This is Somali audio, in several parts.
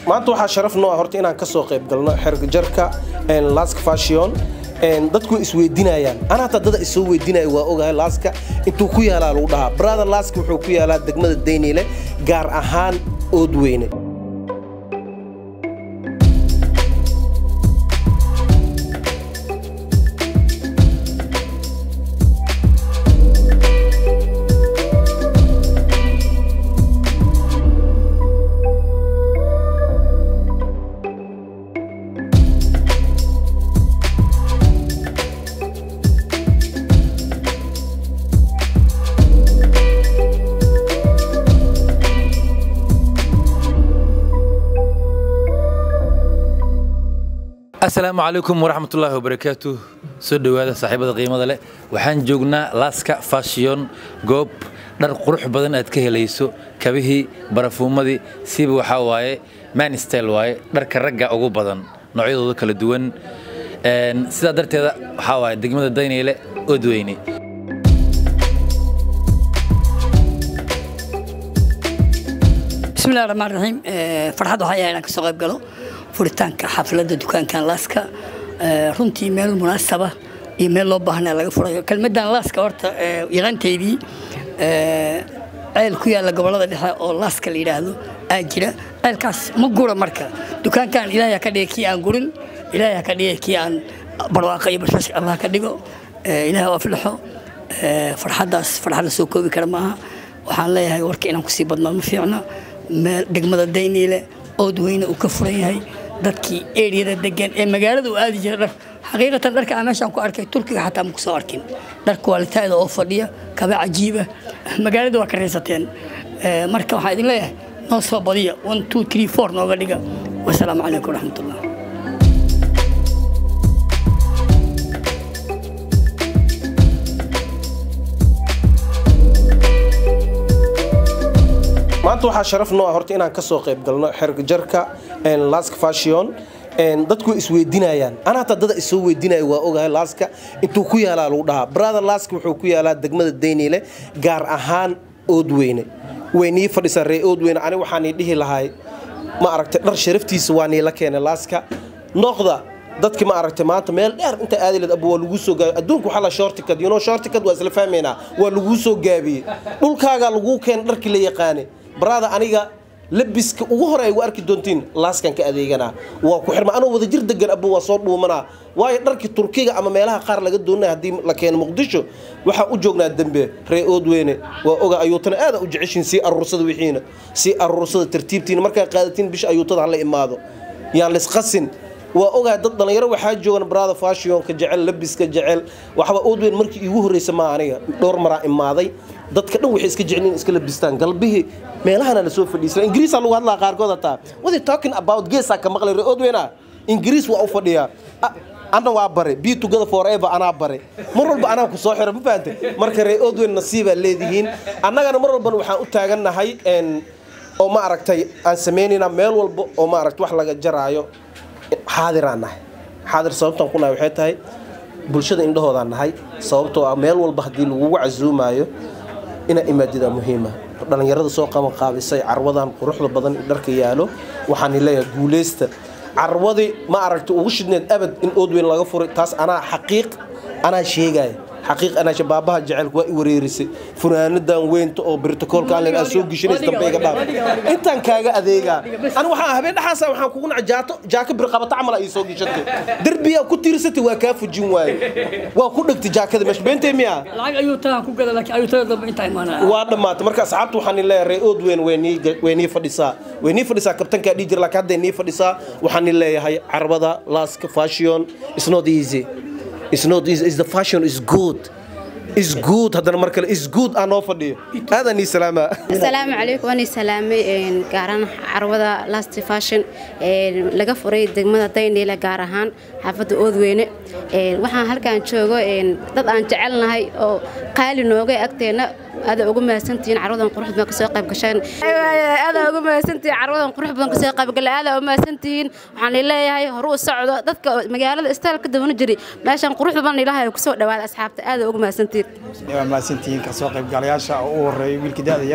maanta waxaa sharaf noo ah horta inaan ka soo qayb galno xerjarka lask fashion dadku isweydiinayaan ana hataa dada isoo weydiinaya waa ogahay laaska intuu ku yaalaa lagu dhahaa brother laaska wuxuu ku yaalaa degmada dayniile gaar ahaan oodweyne asalaamu calaykum waraxmatullaahi wabarakaatu soo dhowaada saaxiibada qiimada leh waxaan joognaa laaska fashion goob dhar qurux badan aad ka helayso kabihii barafuumadii siba waxaa waaye manstyle waaye dharka ragga ugu badan noocyadooda kala duwan sidaa darteeda waxaa waaye degmada daynayle odweyne bismillahi raxmaan raxiim farxad waxaa yahay inaan kasoo qayb galo furitaanka xafladda dukaankan laaska runtii meel munaasaba iyo meel loo baahnaa laga furayo kelmadan laaska horta yaqaanteydii ceel ku yaalla gobollada dhexe oo laaska la yidhaahdo aa jira ceelkaas ma gura marka dukaankan ilaahay ha ka dhiga kii aan gurin ilaahay ha ka dhiga kii aan barwaaqa iyo bashbash allah ka dhigo ilaahay u aflaxo farxaddaas farxad la soo koobi kara maaha waxaan leeyahay warka inaan kusii badnaa ma fiicna meel degmada dayniile oodweyne uu ka furan yahay dadkii eriyada degan ee magaalada u aadi jira dhar xaqiiqatan dharka aan meeshaan ku arkay turkiga xataa ma ku soo arkin dhar kwaalitaada oo fadhiya kaba cajiiba magaalada waa ka raysateen marka waxaan idin leeyahay noo soo badiya one two three four nooga dhiga wasalaamu calaykum waraxmatullah maanta waxaa sharaf noo ah horta inaan ka soo qayb galno xerjarka lask fashion dadku isweydiinayaan ana hataa dada isoo weydiinaya waa ogahay laaska intuu ku yaalaa lagu dhahaa brother laaska wuxuu ku yaalaa degmada dayniile gaar ahaan oodweyne waynii fadhisaa ree oodweyne ani waxaan ii dhihi lahay ma aragtay dhar sharaftiisa waa niila keenay laaska noqda dadki ma aragtay maanta meel dheer inta aadiled abu waa laguu soo gaabiy adduunka waxaa la shortikad you know shortikad waa isla fahmaynaa waa laguu soo gaabiyey dhulkaagaa laguu keenay dharkii la yaqaanay brother aniga labiska ugu hore ay gu arki doontiin laaskan ka adeeganaa waa ku xirma anoo wada jir degan abu waa soo dhuumanaa waayo dharkii turkiga ama meelaha qaar laga doonaya haddii la keeno muqdisho waxaa u joognaa dembe ree oodweyne waa oga ayuutana aada u jeceshiin sii aruursada wixiina sii aruursada tartiibtiina markaa qaadatiin bisha ayuutada hala imaado yaan lisqasin waa ogaa dad dhallinyaro waxaa joogan brother fashionka jecel labiska jecel waxba oodweyn markii iigu horreysa maa aniga dhowr maraa imaaday dadka dhan waxay iska jecel in iska labistaan galbihii meelahana la soo fadhiisana ingiriisaa lagu hadlaa qaarkood hataa what talking about geesaa ka maqlay ree oodweyna ingiriis waa u fadhiyaa anna waa bare be together forever anaa bare mar walba anaa ku soo xira ma fahante marka ree oodweyn nasiibaa leedihiin annagana mar walbana waxaan u taagannahay oo ma aragtay aan samaynayna meel walba oo ma aragtay wax laga jaraayo xaadiraan nahay xaadir sababtaan ku nahay waxay tahay bulshada indhahoodaan nahay sababtoo ah meel walba haddii lagugu casuumaayo inaa imaadidaa muhiima dhallinyarada soo qaban qaabisay carwadan quruxda badan dharka yaalo waxaan leeyahay guuleysta carwadii ma aragta ugu shidneed abad in oodweyn laga furay taas anaa xaqiiq anaa sheegaya xaqiiq anaa shabaabaha jecelka waa i wareerisay funaanadan weynta oo brotocoolka aan aa soo gishinays dambe iga dhaaf intaan kaaga adeegaa ani waxaan habeen dhaxaasa waxaan kugu naca jaato jaaka birqabata camal ii soo gishatay derbiyaa ku tiirsatay waa kaa fujin waaye waa ku dhegtay jaakada meesha beentay miyaa lacag ayuu tagaan ku gada laakiin ayuutada dambe intaa imaanaya waa dhammaatay marka asxaabta waxaan leeyahay ree oodweyn way nii fadhisaa way nii fadhisaa kabtankaa dhihi jira laakiin hadday nii fadhisaa waxaan leeyahay carabada laaska fashion is not easy It's not easy. It's the fashion is good. Is good haddana mar kale is good aan noo fadhiyo aadan ii salaama asalaamu calaykum waan ii salaamay gaar ahaan carwada last fashion laga furay degmada dayniile gaar ahaan xaafadda oodweyne waxaan halkaan joogo dad aan jecelnahay oo qaali nooga agteena aada ugu mahadsantihiin carwadan qurux badan kasoo qayb gasheen aada ugu mahadsantihiin carwadan qurux badan kasoo qayb galay aada ugu mahadsantihiin waxaan leeyahay horu u socdo dadka magaalada istaalka dabana jiri meeshan qurux badan ilaahay kusoo dhawaada asxaabta aada ugu mahadsantihiin waa mahadsantihiin kasoo qaybgalayaasha oo u horeeya wiilka da'da yar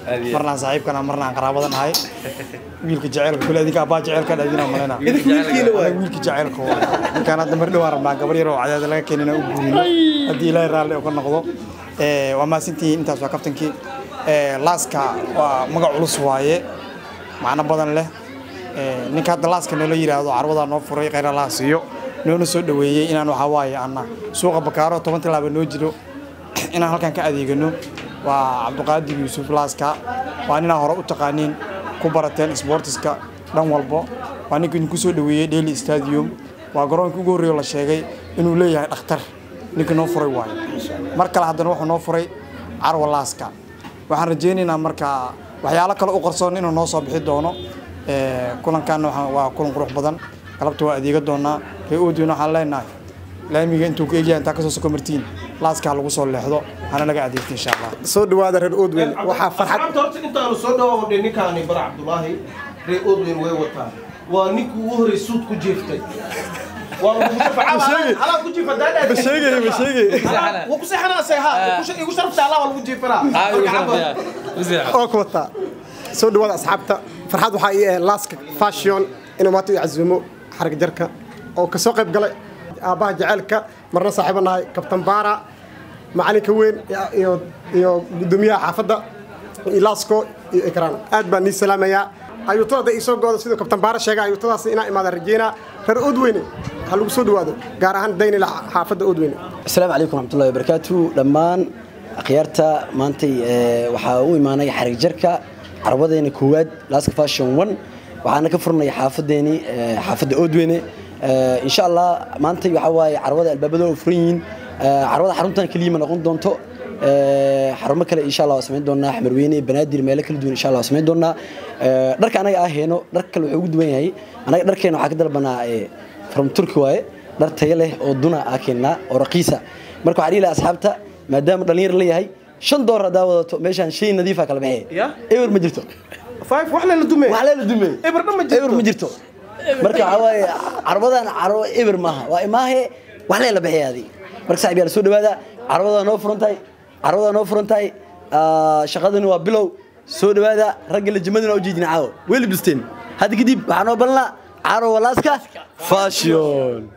Aad iyo aad. marnaan saaxiibkana marnaan qaraabadan ahay wiilka jaceylka kule adinka abbaa jaceylka dhadina malena idinka wiilkiina waay wiilka jaceylka waa ninkaan hadda mar dhawaan rabnaa gabar yar oo cadaada laga keenina u guurino haddii ilaahay raalli oo ka noqdo Eh, waa mahadsantihiin intaas waa kaftankii Eh, laaska waa magac culus waaye macno badan leh Eh, ninka hadda laaska noola yidhaahdo carwadaa noo furay khayra laa siiyo noona soo dhoweeyey inaan waxaa waaye ana suuqa bakaaro toban tilaaba noo jiro inaan halkan ka adeegano waa cabdiqaadir yuusuf laaska waa ninaa hore u taqaaniin ku barateen sportiska dhan walbo waa ninka idinku soo dhoweeyey daily stadium waa garoonkii ugu horreeyo la sheegay inuu leeyahay dhakhtar ninka noo furay waayo mar kale haddana wuxuu noo furay carwa laaska waxaan rajaynaynaa marka waxyaalo kale u qarsoon inuu noo soo bixi doono Eh, kulankaana waxaa- waa kulan qurux badan galabta waa adeega doonaa ree oodiyona waxaan leenahay laamiga intuu ka egyahay intaa kasoo soko martiin laaska ha lagu soo leexdo hana laga adeegto insha allah soo dhawaada reer oodweyn waxaa farxad asxaabta horta intaanu soo dhawaaqnay ninkaani bar cabdulaahi reer odweyn way wataan waa ninkii ugu horreey suud ku jeeftay waa lagu sheegay. halaa ku jiifa daadhaa ma sheegay ma sheegay wuu ku seexanaasay ha igu sharafta allah waa lagu jiifanaa oo ku wataa soo dhawaada asxaabta farxad waxaa ii ah laaska fashion inuu maanta i casuumo xarag jarka oo kasoo qayb galay aabbaha jaceylka marna saaxiibo nahay kabtan baara macalinka weyn iyo iyo gudoomiyaha xaafadda iyo laasko iyo ikraan aad baan nii salaamayaa ayuutada hadda iisoo gooda siduu kabtan baara sheegay ayuutadaas inaa imaada rajeynaa reer oodweyne ha lagu soo dhawaado gaar ahaan daynila xaafadda oodweyne asalaamu calaykum raxmatullahi wabarakaatu dhammaan akhyaarta maantay ee, waxaa u imaanay xarig jarka carwadeena koowaad laska fashion one waxaana ka furnay xaafadeeni ee, xaafadda oodweyne Ee, insha allah maantay waxaa waaye carwada albaabada oo furan yihiin Ee, carwada xaruntan keliya ma noqon doonto Ee, xarumo kale insha allah waa samayn doonaa xamarweyne banaadir meelo kala duwan insha allah waa samayn doonaa Ee, dharka anaga ah heeno dhar kale wuxuu ugu duwan yahay anaga dharkeena waxaa ka dalbanaa ee, from turki waaye dhar tayo leh oo duna aa keennaa oo raqiisa marka waxaa dhihi lahaa asxaabta maadaama dhallinyar la yahay shan doolar haddaa wadato meeshaan shay nadiifa kala baxee Ya? ewer ma jirto five wax lela dume wax leela dume Eber dhan ma jirto. ewer ma jirto marka waxaa waaye carwadan carwo ewer maaha waa imaahe wax leela baxee adi marka saaxib yaal soo dhawaada carwadaa noo furan tahay carwadaa noo furan tahay Ah, shaqadani waa bilow soo dhawaada ragga lejimadina u jeedina caawo weli bisteen hadda kadib waxaa noo balnaa carwo walaaska fashion